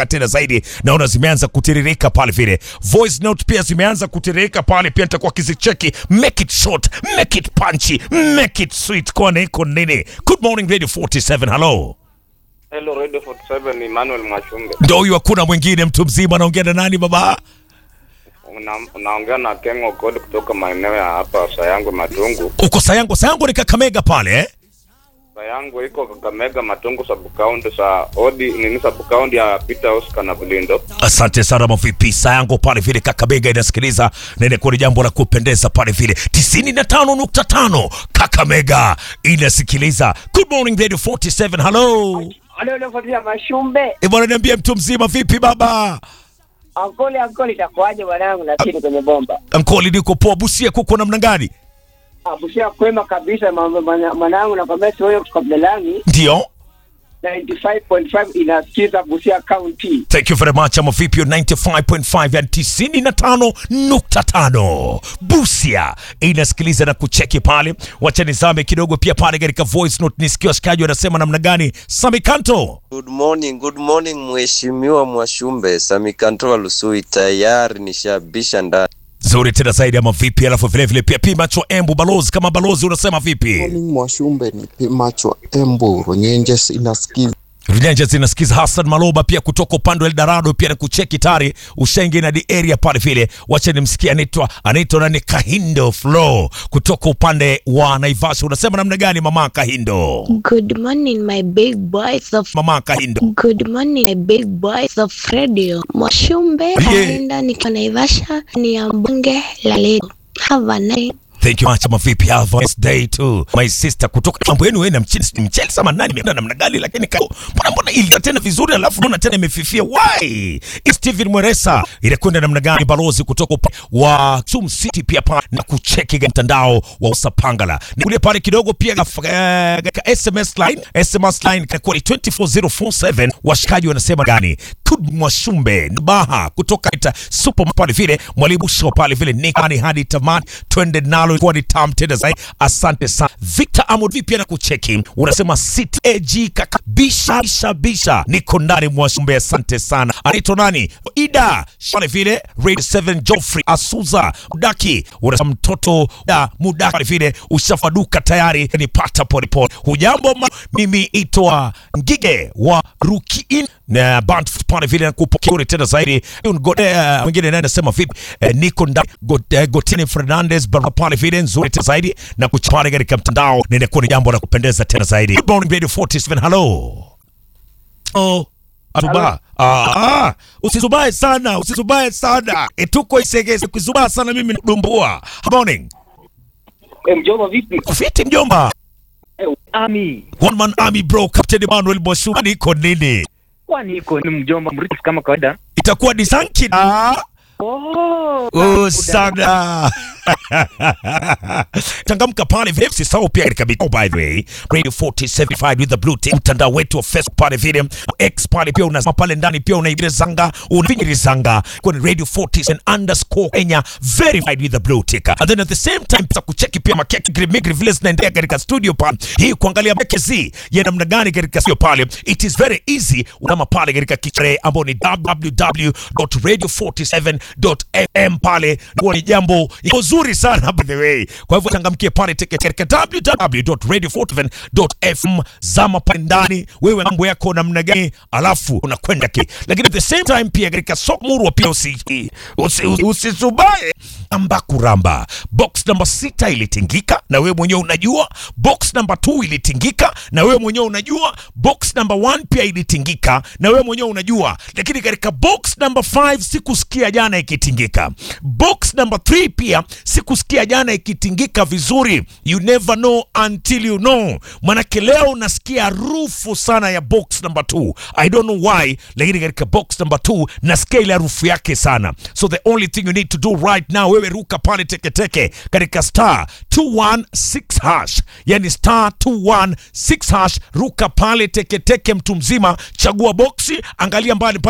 haraka tena zaidi. Naona zimeanza kutiririka pale vile, voice note pia zimeanza kutiririka pale pia, nitakuwa kizicheki. Make it short, make it punchy, make it sweet. Kwani iko nini? Good morning Radio 47, hello. Hello Radio 47 ni Emmanuel Mwashumbe. Ndo huyu, hakuna mwingine, mtu mzima. Anaongea na nani baba? Una, unaongea na Kengo Code kutoka maeneo ya hapa Sayango Matungu. Uko Sayango? Sayango ni Kakamega pale eh? Sayango iko Kakamega Matungu sub county sa odi nini sub county ya Peter Oscar na Bulindo. Asante sana mavipi Sayango pale vile Kakamega inasikiliza na inakuwa ni jambo la kupendeza pale vile 95.5 Kakamega inasikiliza. Good morning Radio 47. Hello. Wale waliofuatilia Mashumbe, E bwana, niambie mtu mzima, vipi baba? ankoli ankoli, itakuwaje mwanangu? Na chini kwenye bomba Ankoli, niko poa. Busia kuko namna gani? abushia kwema kabisa mambo mwana- mwanangu, na kwambia si wewe kabla langi Ndio. 95.5 inasikiza Busia County. Thank you very much. Ama vipi 95.5 yani 95.5 Busia inasikiliza na kucheki pale. Wacha nizame kidogo pia pale katika voice note nisikie washikaji wanasema namna gani. Sami Kanto. Good morning, good morning Mheshimiwa Mwashumbe. Samikantoa Lusui tayari nishabisha ndani. Zuri tena zaidi ama vipi? Alafu vile vile pia pima cho embu balozi kama balozi unasema vipi? Morning Mwashumbe ni Pimacho Embu Runyenjes inasikiza Runyanja zinasikiza Hassan Maloba pia kutoka upande wa Eldorado pia na kucheki tari ushaingi na di area pale vile. Wacha nimsikie anaitwa anaitwa nani Kahindo Flow kutoka upande wa Naivasha. Unasema namna gani mama Kahindo? Good morning, my big boys of Mama Kahindo. Good morning, my big boys of radio. Mwashumbe aenda nikiwa Naivasha ni ya mbunge la leo. Have a nice Thank you much mavipi. Have a nice day too. My sister kutoka mambo yenu wewe na mchini mchele sama nani imeenda namna gani lakini ka mbona mbona ili tena vizuri alafu mbona tena imefifia why? It's Steven Mweresa inakwenda namna gani balozi kutoka upa- wa Sum City pia pa na kucheki ga- mtandao wa Usapangala. Ni kule pale kidogo pia gaf- eh, katika SMS line, SMS line kwa 24047 washikaji wanasema gani? Kud Mwashumbe Baha kutoka ita super pale vile mwalimu show pale vile nikani hadi tamani twende nalo kwa ni tam tena zaidi. Asante sana Victor Amod vipi na kucheki unasema sit AG kaka bisha bisha bisha niko ndani Mwashumbe, asante sana. Anaitwa nani? Ida pale vile Radio 7 Joffrey Asuza Mudaki unasema mtoto da Mudaki pale vile ushafaduka tayari nipata pole pole. Hujambo ma, mimi itwa Ngige wa Rukiin na band pale vile nakupokea tena zaidi. Ngode uh, mwingine naye anasema vipi? Eh, niko ndani Got- eh, Gotini Fernandez barabara pale vile nzuri tena zaidi na kuchapana katika mtandao na inakuwa ni jambo la kupendeza tena zaidi. Good morning Radio 47 hello. Oh. Atuba. Ah, ah, usisubae sana, usisubae sana. Etuko isegeze kuzubaa sana mimi nadumbua. Good morning. E, mjomba vipi? Fiti mjomba. Eh, Ami, One man army bro, Captain Emmanuel Mwashuma iko nini? kwani iko ni mjomba mrithi kama kawaida? Itakuwa ni sanki. Ah. Oh, Oh, sana changamka pale vile usisahau pia katika mitandao by the way radio 475 with the blue tick mtandao wetu wa facebook pale vile x pale pia unasema pale ndani pia unaibira zanga unafinyiri zanga kwa radio 47 underscore kenya verified with the blue tick and then at the same time pia kucheki pia makeki grimigri vile zinaendelea katika studio pale hii kuangalia makezi ya namna gani katika studio pale it is very easy unama pale katika kichare ambao ni www.radio47.fm pale huwa ni jambo iko zuri sana by the way kwa hivyo changamkie pale teke katika www.radio47.fm zama pale ndani wewe mambo yako namna gani alafu unakwenda ki lakini at the same time pia katika soko murwa pia usi usi- usi- usisubae amba kuramba box namba sita ilitingika na wewe mwenyewe unajua box namba 2 ilitingika na wewe mwenyewe unajua box namba 1 pia ilitingika na wewe mwenyewe unajua lakini katika box namba 5 sikusikia jana ikitingika box namba 3 pia sikusikia jana ikitingika vizuri you never know until you know manake leo unasikia harufu sana ya box number 2 i don't know why lakini katika box number 2 nasikia ile harufu yake sana so the only thing you need to do right now wewe ruka pale teketeke katika star 216 hash yani star 216 hash ruka pale teketeke mtu mzima chagua boksi angalia mbali pale